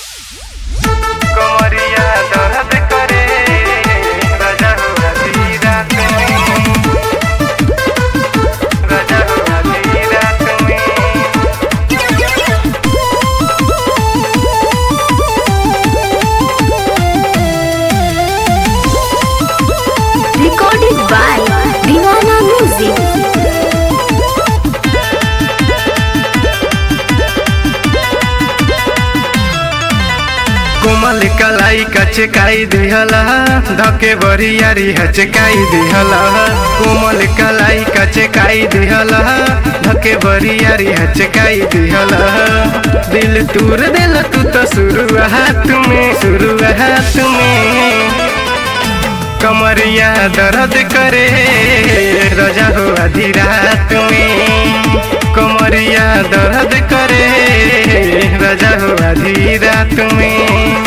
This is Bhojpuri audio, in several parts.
कमरिया दर्द करे राजा हो आधी रात में राजा हो आधी रात में Recorded by Divana Music. कोमल कलाई कचकाई दिहला धके बरियारी हचकाई दिहला कोमल कलाई कचकाई दिहला धके बरियारी हचकाई दिहला दिल तूर दिल तू तो शुरुआत में शुरुआत में कमरिया दर्द करे रजा हो आधी रात में कमरिया दर्द करे रजा हो आधी रात में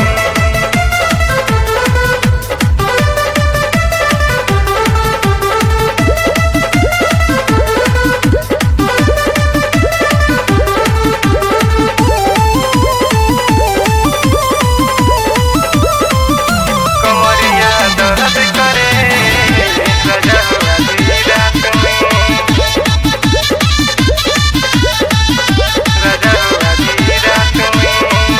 कमरिया दर्द करे रजा हो आधी रात में रजा हो आधी रात में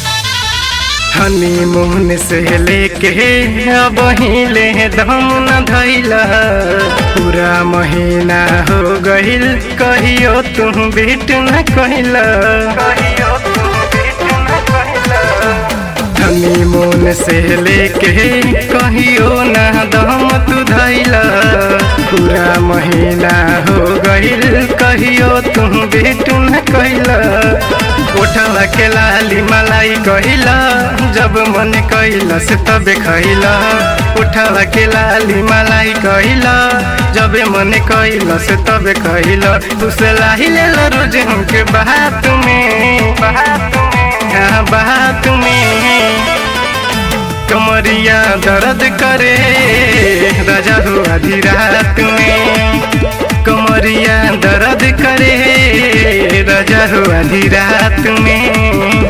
हनीमून से लेके अब हिले दम न धैला पूरा महीना हो गइल कहियो तुम भेट न कहिला कहियो तुम भेट न कहिला हनीमून से लेके कहियो ना दम तू धैला पूरा महीना हो गइल कहियो तुम भेट न कहिला उठला के लाली मलाई कहिला जब मन कहिला से तबे खइला उठला के लाली मलाई कहिला जब मन कहिला से तबे कहिला तू से लाही ले रोज हमके बात में बात में हाँ बात में कमरिया दर्द करे राजा हो आधी रात में कमरिया दर्द करे राजा हो आधी रात में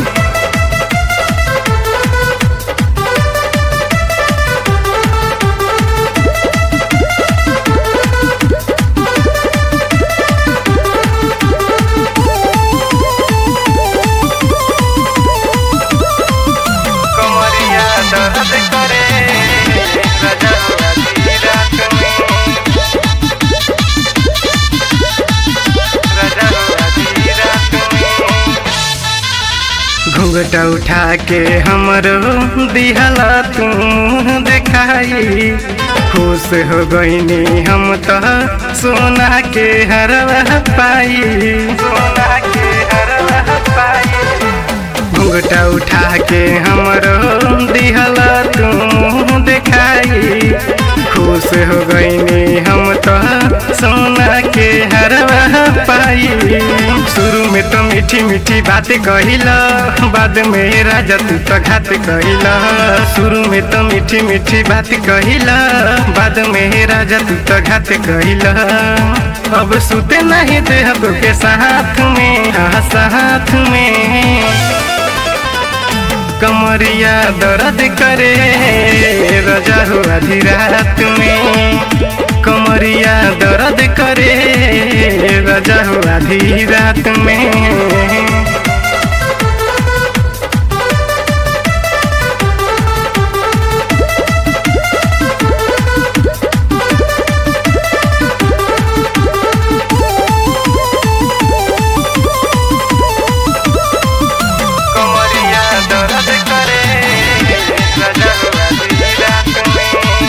कमरिया दर्द करे राजा हो आधी रात में राजा हो आधी रात में घूंघटा उठा के हमरो दिहला तुम देखाई खुश हो गईनी हम तो सोना के हरवा पाई सोना के हरवा पाई घूंघटा उठा के हमरो दिहला तुम देखाई खुश हो गईनी हम तो सोना के हरवा पाई शुरू में तो मीठी मीठी बात कहिला बाद में राजा तू तो घात कहिला शुरू में तो मीठी मीठी बात कहिला बाद में राजा तू तो घात कहिला अब सुते नहीं दे के साथ में हाँ साथ में कमरिया दर्द करे रजा हो आधी रात में कमरिया दर्द करे रजा हो आधी रात में कमरिया दर्द करे राजा हो आधी रात में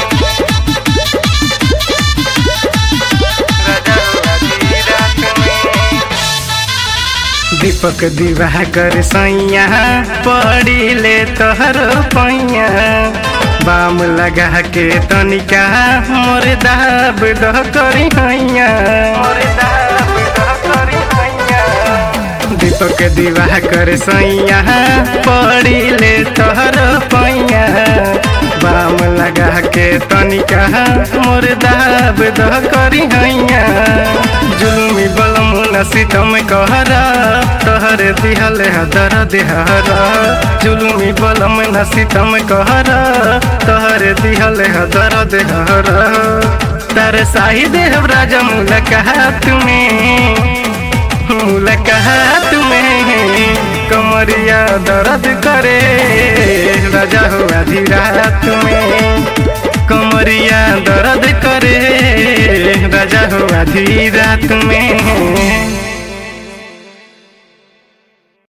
राजा हो आधी रात में दीपक दिवाकर सैया पड़ी ले तोहर पैया बाम लगा के तनिका मोर दाब दह करी हैया मोर दाब दह करी हैया दीपक दिवाकर सैया पड़ी ले तोहर पैया बाम लगा के तनिका मोर दाब दह करी हैया जुलमी बलम नसीतम कहरा तहर दिहल हदर देहरा जुलमी बलम नसीतम कहरा तहर दिहल हदर देहरा तर साही देव राजा मुलाकात में मुलाकात में कमरिया दर्द करे राजा हो आधी रात में कमरिया दर्द करे राजा हो आधी रात में